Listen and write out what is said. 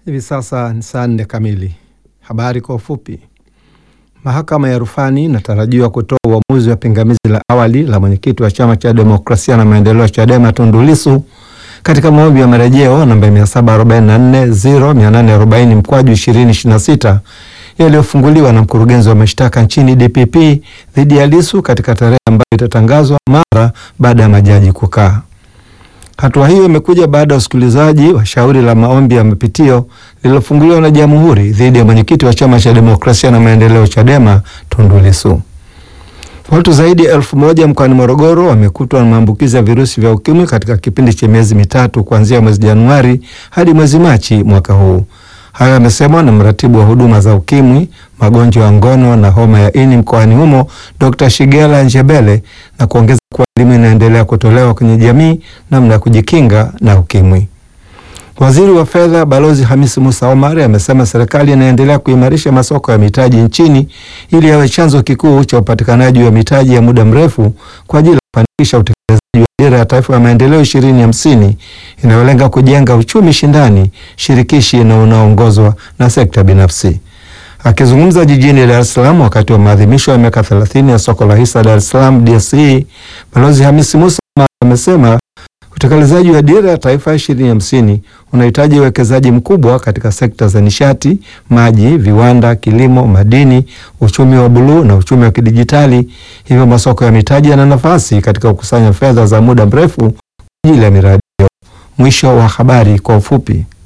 Hivi sasa ni saa nne kamili. Habari kwa ufupi. Mahakama ya rufani inatarajiwa kutoa uamuzi wa pingamizi la awali la mwenyekiti wa chama cha demokrasia na maendeleo Chadema Tundu Lissu katika maombi ya marejeo namba 744 0840 mkwaju 2026 yaliyofunguliwa na mkurugenzi wa mashtaka nchini DPP dhidi ya Lissu katika tarehe ambayo itatangazwa mara baada ya majaji kukaa. Hatua hiyo imekuja baada ya usikilizaji wa shauri la maombi ya mapitio lililofunguliwa na Jamhuri dhidi ya mwenyekiti wa chama cha demokrasia na maendeleo Chadema Tundu Lissu. Watu zaidi ya elfu moja mkoani Morogoro wamekutwa na maambukizi ya virusi vya ukimwi katika kipindi cha miezi mitatu kuanzia mwezi Januari hadi mwezi Machi mwaka huu. Hayo yamesemwa na mratibu wa huduma za ukimwi, magonjwa ya ngono na homa ya ini mkoani humo Dr. Shigela Njebele na kuongeza kuwa elimu inaendelea kutolewa kwenye jamii namna ya kujikinga na ukimwi. Waziri wa Fedha Balozi Hamisi Musa Omar amesema serikali inaendelea kuimarisha masoko ya mitaji nchini ili yawe chanzo kikuu cha upatikanaji wa mitaji ya muda mrefu kwa ajili ya kufanikisha utekelezaji wa dira ya taifa ya maendeleo ishirini hamsini inayolenga kujenga uchumi shindani, shirikishi na unaoongozwa na sekta binafsi. Akizungumza jijini Dar es Salaam wakati wa maadhimisho ya miaka 30 ya soko la hisa Dar es Salaam DSE, Balozi Hamisi Musa amesema utekelezaji wa dira ya taifa ya ishirini hamsini unahitaji uwekezaji mkubwa katika sekta za nishati, maji, viwanda, kilimo, madini, uchumi wa buluu na uchumi wa kidijitali. Hivyo masoko ya mitaji yana nafasi katika kukusanya fedha za muda mrefu kwa ajili ya miradi hiyo. Mwisho wa habari kwa ufupi.